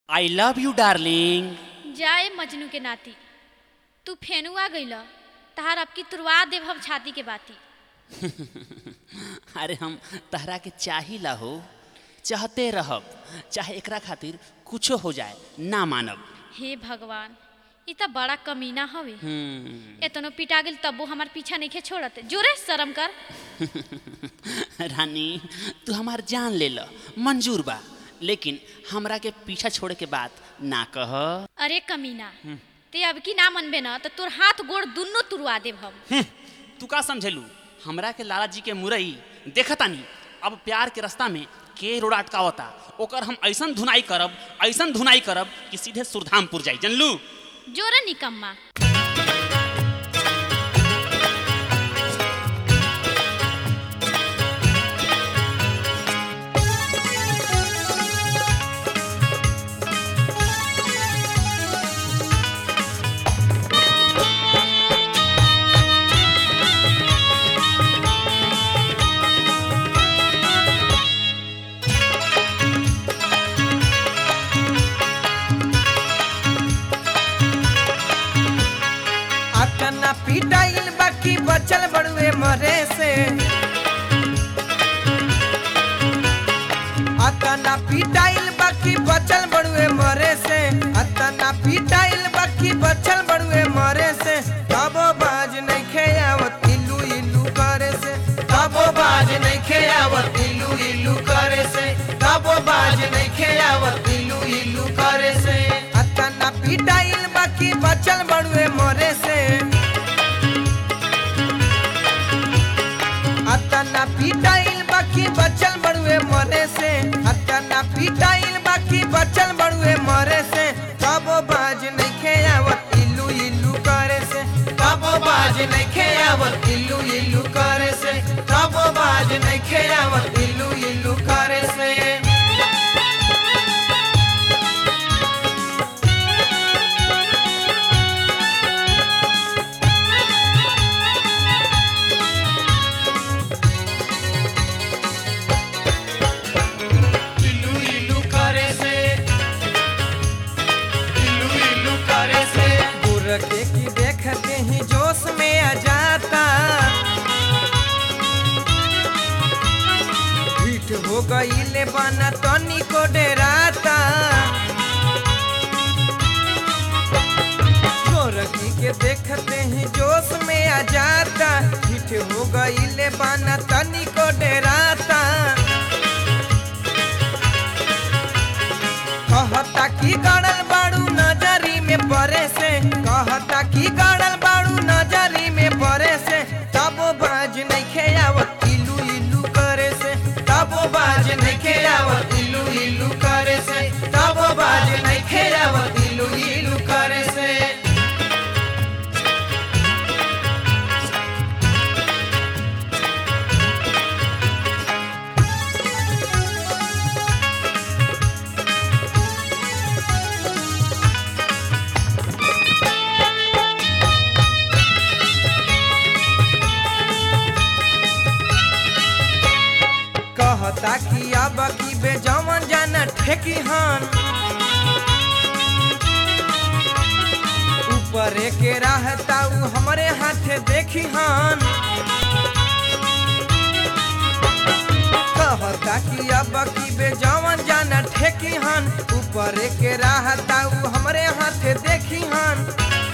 I love you darling जाए मजनू के नाती तू फेनु आ गइल तहार अब की तुरवा देव हम छाती के बाती अरे हम तहरा के चाहिला हो चाहते रहब चाहे एकरा खातिर कुछो हो जाए ना मानब हे भगवान ई त बड़ा कमीना हवे हम्म, एतनो पिटा गेल तब्बो हमार पीछा नहीं छोड़त जोरे शर्म कर रानी तू हमार जान ले ल मंजूर बा लेकिन हमरा के पीछा छोड़े के बात ना कह अरे कमीना ते अब की ना मनबे न त तोर हाथ गोड़ दुन्नो तुरवा देव हम हम्म, तू का समझेलू हमरा के लाला जी के मुरई देखतानी अब प्यार के रास्ता में के रोड अटकावता ओकर हम ऐसन धुनाई करब ऐसन धुनाई करब कि सीधे सुरधामपुर जाई जनलू जोरे निकम्मा अतना पिटाइल बाकी बचल बड़ुए मरे से अतना पिटाइल बाकी बचल बड़ुए मरे से अतना पिटाइल बाकी बचल बड़ुए मरे से तबो बाज नहीं खेयावत इल्लू इल्लू करे से तबो बाज नहीं खेयावत इल्लू इल्लू करे से तबो बाज नहीं खेयावत इल्लू इल्लू करे से अतना पिटाइल बाकी बचल बड़ुए मरे से अतना पिटाइल बाकी बचल बड़ुए मरे से अतना पिटाइल बाकी बचल बड़ुए मरे से तबो बाज नहीं खेयावत इल्लू इल्लू करे से तबो बाज नहीं खेयावत इल्लू इल्लू करे से तबो बाज नहीं खेयावत इल्लू इल्लू करे से इल्लू इल्लू करे से इल्लू इल्लू करे से गुरके की देखते ही जोश में आ जाता पीठ हो गई ले बना तनी को डराता गोरखी के देखते ही जोश में आ जाता पीठ हो गई ले बना तनी को डराता कहता की गड़ल बाड़ू नजरी में परे से कहता की गड़ल बाड़ू नजरी में परे से तबो बाज नहीं खेयावत इलू इलू करे से तबो बाज नहीं खेयावत इलू इलू करे से तबो बाज नहीं खेयावत इलू इलू करे से कहता कि अब की बेजवन जाना ठेकी हन ऊपर के रहता उ हमरे हाथे देखी हन कहता कि अब की बेजवन जाना ठेकी हन ऊपर के रहता उ हमरे हाथे देखी हन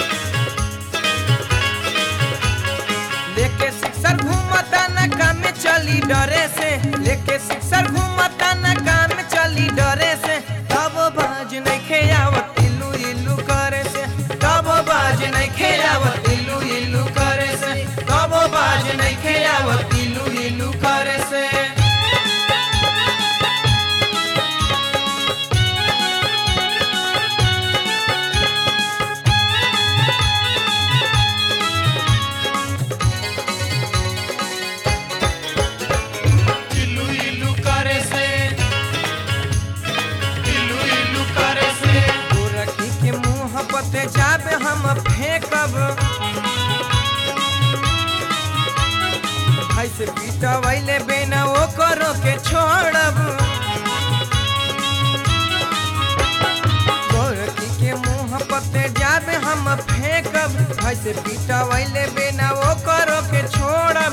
लेके सिक्सर घूमता न काम में चली डरे से लेके सिक्सर घूमता न काम में चली डरे से तब बाज नहीं खेयावत इल्लू इल्लू करे से तब बाज नहीं खेयावत इल्लू इल्लू करे से तब बाज नहीं खेयावत इल्लू इल्लू करे से इल्लू इल्लू करे से इल्लू इल्लू करे से गोरखी के मुंह पते जाबे हम फेंकब ऐसे पीटवैले बेना ओ करो के छोड़ब ऐसे पिटवैले बिना वो करो के छोड़ब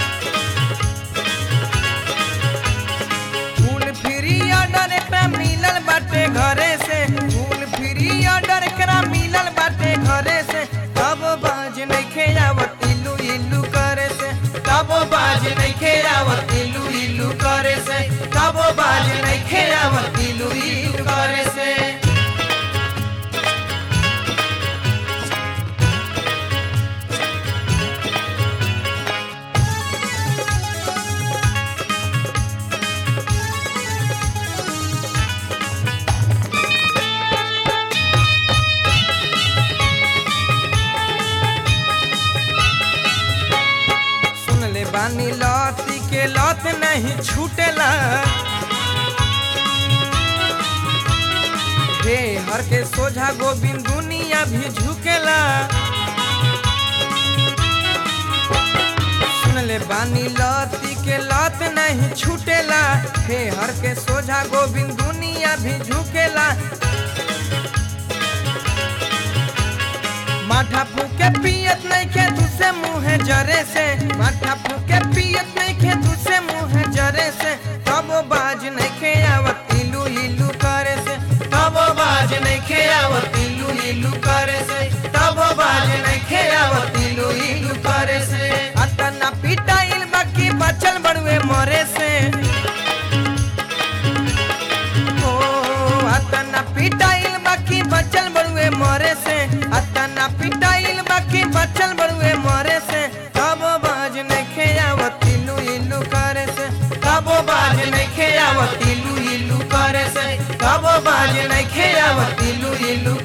फूल फ्री ऑर्डर एकरा मिलल बाटे घरे से फूल फ्री ऑर्डर एकरा मिलल बाटे घरे से तब बाज नइखे आवत इलू इलू करे से तब बाज नइखे आवत इलू इलू करे से तब बाज नइखे आवत इलू इलू करे से सुन ले बानी लौती के लौत नहीं छूटेला हे हर के सोझा गोविंद दुनिया भी झुकेला सुन ले बानी लौती के लौत नहीं छूटेला हे हर के सोझा गोविंद दुनिया भी झुकेला माथा फूके पियत नहीं खे दूसरे मुँह जरे से माथा फूके पियत नहीं खे दूसरे मुँह जरे से तब बाज नहीं खे आवत इलू इलू करे से तब बाज नहीं खे आवत इलू इलू करे से तब बाज नहीं खे आवत इलू इलू करे से अतना पिटाइल बाकी बचल बड़ुए मरे से ओ अतना पिटाइल बाकी बचल बड़ुए मरे से अतना पिटाइल बाकी बचल बड़ुए मरे से तब बाज नहीं खेयावत इलू इलू करे से तब बाज नहीं खेयावत इलू इलू करे से तब बाज नहीं खेयावत इलू इलू